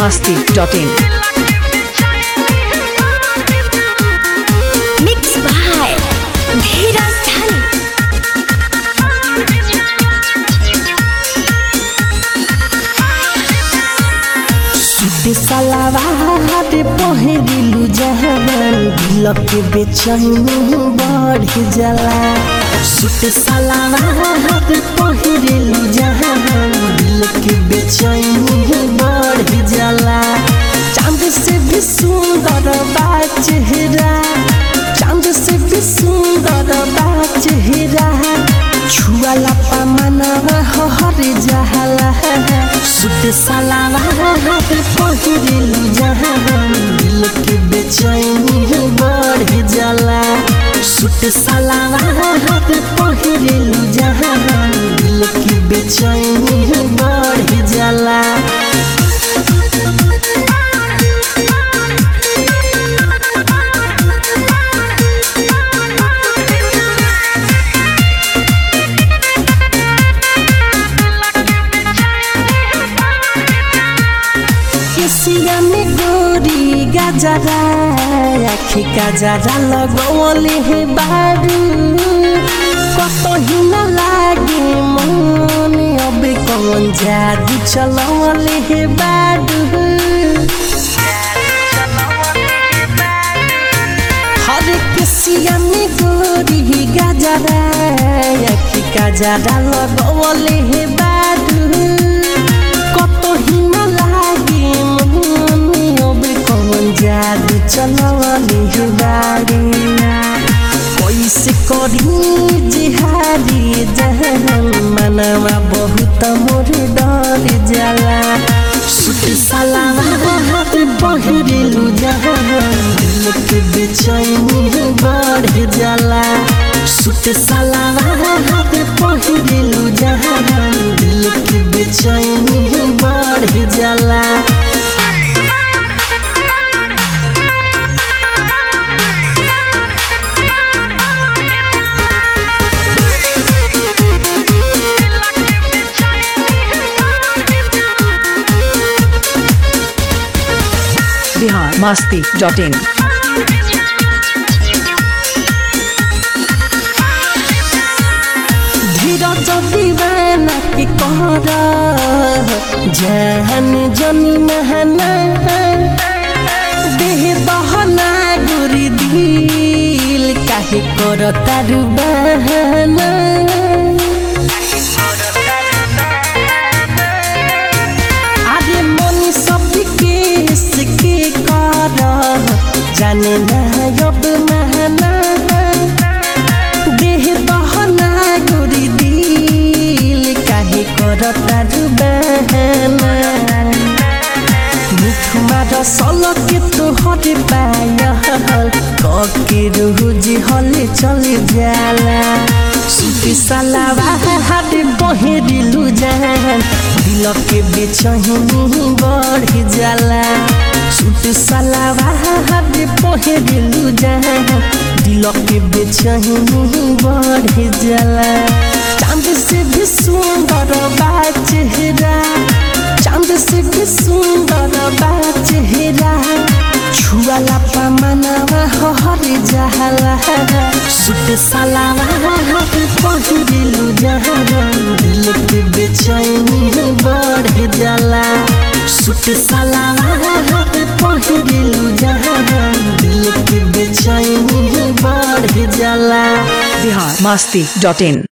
masti.in. Mixed by Dheeraj Dhani. Suit salwar पहिरिलु जहान दिलक बेचैनी बढ़ जाला सूट सलवार पहिरिलु जहान दिलक बेचैनी बढ़ जाला चांद से भी सुंदर बा चेहरा चांद से भी सुंदर बा चेहरा छुआला पमनवा हर जहला सुत सलावा पहिरिलु जहान दिल के बेचैनी बढ़ जाला सुत सलावा पहिरिलु जहान दिल के बेचैनी बढ़ जाला केसिया में गोरी गजरा आखी गजरा लगवले हे बारू कतही न लागे मन अब कौन जादू चलवले हे बारू हर केसिया में गोरी गजरा आखी गजरा लगवले हे बारू कतही न लागे मन अब कौन जादू चलवले हे बारू कैसे करी जिहारी जहन मनवा बहुत मोर डर जाला सुत सलावात बहरिलु जहन दिल के बेचैनी बढ़ जाला सुत सलावात बहरिलु जहन दिल के बेचैनी बढ़ जाला Bihar masti.in. धीरज दीवाना के कहरा जहन जनी महना देह दहना गुरी दिल काहे कर तारू बहाना आरे मन सब के सिके कर जाने ना अब महना देह दहना गोरी दिल काहे करता बहना मुखमा रसल के तोहर पायल कके रोज हले चल जाला सुती सलावा हाथ बहेरिलु जान दिल के बेचैनी बढ़ जाला सुत सलावा हाथ बहेरिलु जान दिल के बेचैनी बढ़ जाला चांद से भी सुंदर बा चेहरा चांद से भी सुंदर बा चेहरा छुआला पमनवा हर जहला सुत सलावा पहिरिलु जहन दिल के बेचैनी बढ़ जाला सुत सलावा पहिरिलु जहन दिल के बेचैनी बढ़ जाला Bihar masti.in.